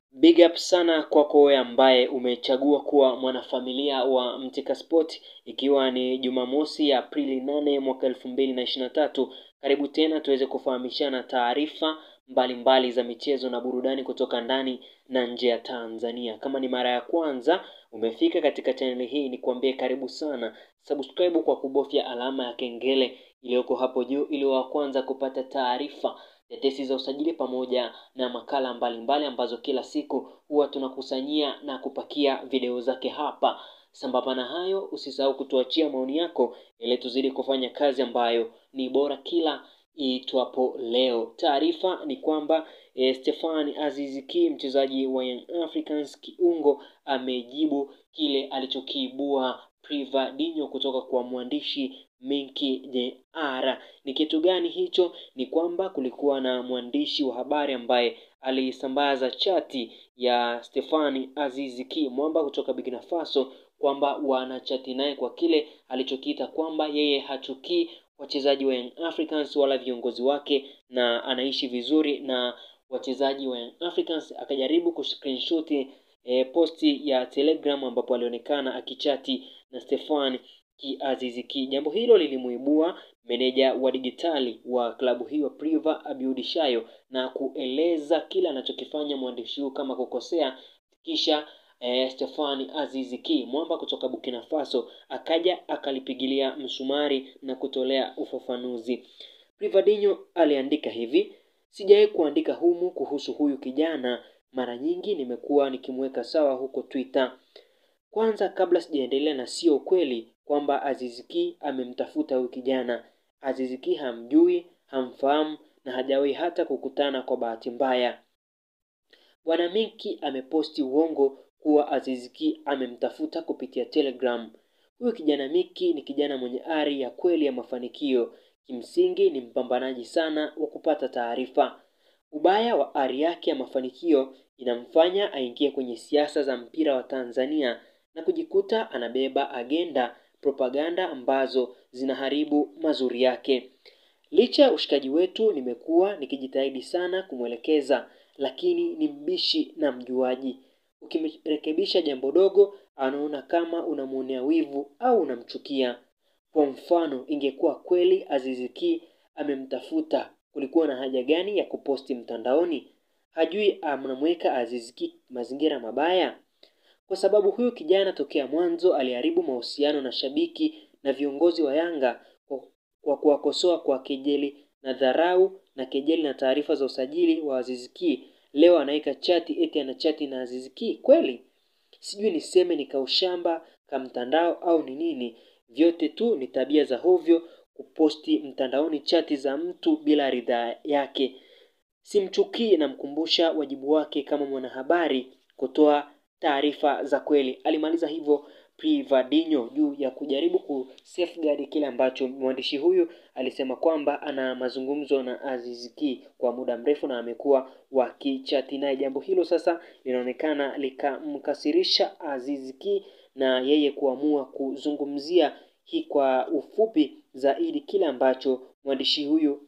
Big up sana kwako wewe ambaye umechagua kuwa mwanafamilia wa Mtika Sport, ikiwa ni Jumamosi ya Aprili nane mwaka elfu mbili na ishirini na tatu. Karibu tena tuweze kufahamishana taarifa mbalimbali za michezo na burudani kutoka ndani na nje ya Tanzania. Kama ni mara ya kwanza umefika katika chaneli hii, ni kuambie karibu sana. Subscribe kwa kubofya alama ya kengele iliyoko hapo juu ili wa kwanza kupata taarifa tetesi za usajili pamoja na makala mbalimbali mbali ambazo kila siku huwa tunakusanyia na kupakia video zake hapa. Sambamba na hayo, usisahau kutuachia maoni yako ili tuzidi kufanya kazi ambayo ni bora kila iitwapo leo. Taarifa ni kwamba e, Stefan Aziz Ki mchezaji wa Young Africans kiungo amejibu kile alichokiibua Privadinho kutoka kwa mwandishi Minki Jr. Ni kitu gani hicho? Ni kwamba kulikuwa na mwandishi wa habari ambaye alisambaza chati ya Stefani Aziz Ki mwamba kutoka Burkina Faso kwamba wanachati naye kwa kile alichokiita kwamba yeye hachukii wachezaji wa Young Africans wala viongozi wake na anaishi vizuri na wachezaji wa Young Africans. Akajaribu kuscreenshot e, posti ya Telegram ambapo alionekana akichati na Stefan Ki Aziz Ki. Jambo hilo lilimuibua meneja wa digitali wa klabu hiyo Priva Abiudi Shayo na kueleza kile anachokifanya mwandishi huyu kama kukosea, kisha eh, Stefani Aziz Ki mwamba kutoka Burkina Faso akaja akalipigilia msumari na kutolea ufafanuzi. Privadinho aliandika hivi: sijawahi kuandika humu kuhusu huyu kijana, mara nyingi nimekuwa nikimweka sawa huko Twitter. Kwanza kabla sijaendelea, na sio ukweli kwamba Aziz Ki amemtafuta huyu kijana. Aziz Ki hamjui, hamfahamu na hajawahi hata kukutana kwa bahati mbaya. Bwana Minki ameposti uongo kuwa Aziz Ki amemtafuta kupitia Telegram. Huyu kijana Miki ni kijana mwenye ari ya kweli ya mafanikio. Kimsingi ni mpambanaji sana wa kupata taarifa. Ubaya wa ari yake ya mafanikio inamfanya aingie kwenye siasa za mpira wa Tanzania na kujikuta anabeba agenda propaganda ambazo zinaharibu mazuri yake. Licha ya ushikaji wetu, nimekuwa nikijitahidi sana kumwelekeza, lakini ni mbishi na mjuaji. Ukimrekebisha jambo dogo, anaona kama unamwonea wivu au unamchukia. Kwa mfano, ingekuwa kweli Aziz Ki amemtafuta, kulikuwa na haja gani ya kuposti mtandaoni? Hajui anamweka Aziz Ki mazingira mabaya? Kwa sababu huyu kijana tokea mwanzo aliharibu mahusiano na shabiki na viongozi wa Yanga kwa kuwakosoa kwa kejeli na dharau na kejeli na taarifa za usajili wa Aziz Ki. Leo anaweka chati eti ana chati na Aziz Ki kweli? Sijui niseme ni kaushamba kamtandao au ni nini. Vyote tu ni tabia za hovyo, kuposti mtandaoni chati za mtu bila ridhaa yake. Simchukii, namkumbusha wajibu wake kama mwanahabari kutoa taarifa za kweli. Alimaliza hivyo Privadinho juu ya kujaribu ku safeguard kile ambacho mwandishi huyu alisema kwamba ana mazungumzo na Aziz Ki kwa muda mrefu na amekuwa wakichati naye. Jambo hilo sasa linaonekana likamkasirisha Aziz Ki na yeye kuamua kuzungumzia hii kwa ufupi zaidi kile ambacho mwandishi huyu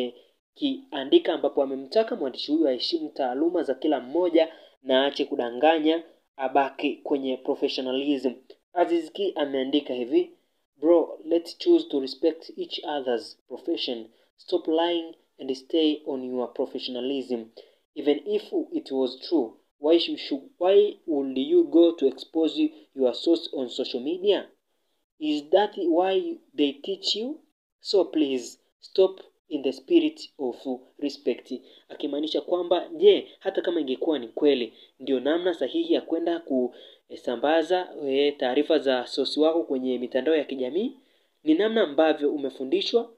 amekiandika, ambapo amemtaka mwandishi huyu aheshimu taaluma za kila mmoja na aache kudanganya, abaki kwenye professionalism. Aziz Ki ameandika hivi: Bro, let's choose to respect each other's profession. Stop lying and stay on your professionalism. Even if it was true, why should, why would you go to expose your source on social media? Is that why they teach you? So please stop in the spirit of respect. Akimaanisha kwamba je, hata kama ingekuwa ni kweli, ndio namna sahihi ya kwenda kusambaza taarifa za sosi wako kwenye mitandao ya kijamii? Ni namna ambavyo umefundishwa.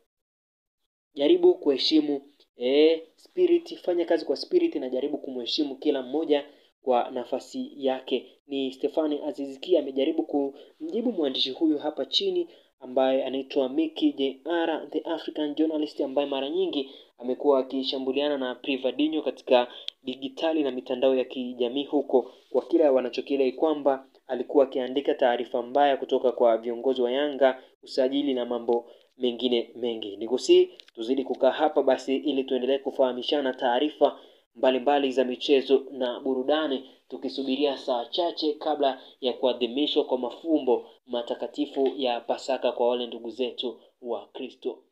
Jaribu kuheshimu eh, spirit, fanya kazi kwa spirit na jaribu kumheshimu kila mmoja kwa nafasi yake. Ni Stefani Aziz Ki amejaribu kumjibu mwandishi huyu hapa chini ambaye anaitwa Miki Jr, the African journalist, ambaye mara nyingi amekuwa akishambuliana na Privadinho katika digitali na mitandao ya kijamii huko, kwa kile wanachokidai kwamba alikuwa akiandika taarifa mbaya kutoka kwa viongozi wa Yanga, usajili na mambo mengine mengi. Nikusii tuzidi kukaa hapa basi, ili tuendelee kufahamishana taarifa mbalimbali za michezo na burudani, tukisubiria saa chache kabla ya kuadhimishwa kwa mafumbo matakatifu ya Pasaka kwa wale ndugu zetu wa Kristo.